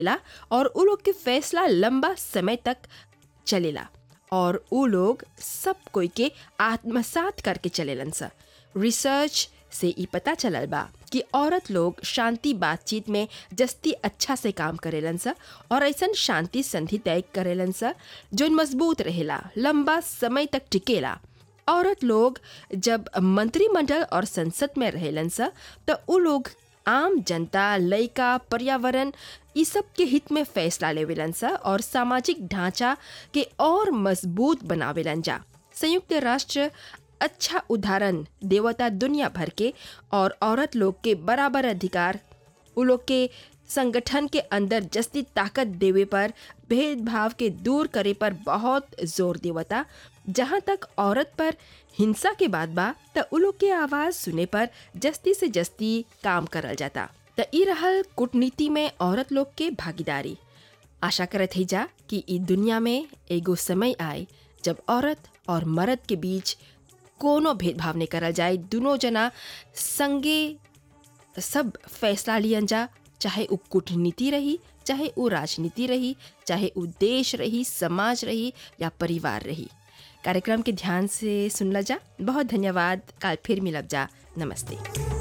ला और उ लोग के फैसला लंबा समय तक चलेला और उ लोग सब कोई के आत्मसात करके चलेलन सा रिसर्च से ई पता चलल बा कि औरत लोग शांति बातचीत में जस्ती अच्छा से काम करेलन सा और ऐसन शांति संधि तय करेलन सा जो मजबूत रहेला लंबा समय तक टिकेला औरत लोग जब मंत्रिमंडल और संसद में रहेलन सा तो उ लोग आम जनता लइका पर्यावरण ई सब के हित में फैसला लेवेलन सा और सामाजिक ढांचा के और मजबूत बनावेलन जा संयुक्त राष्ट्र अच्छा उदाहरण देवता दुनिया भर के और औरत लोग के बराबर अधिकार उ लोग के संगठन के अंदर जस्ती ताकत देवे पर भेदभाव के दूर करे पर बहुत जोर देवता जहाँ तक औरत पर हिंसा के बाद बा त उ लोग के आवाज़ सुने पर जस्ती से जस्ती काम करल जाता त ई रहल कूटनीति में औरत लोग के भागीदारी आशा करत ही जा कि ई दुनिया में एगो समय आए जब औरत और मर्द के बीच कोनो भेदभाव नहीं करल जाए दोनों जना संगे सब फैसला लियन जा चाहे उ कूटनीति रही चाहे उ राजनीति रही चाहे उ देश रही समाज रही या परिवार रही कार्यक्रम के ध्यान से सुनला जा बहुत धन्यवाद कल फिर मिलब जा नमस्ते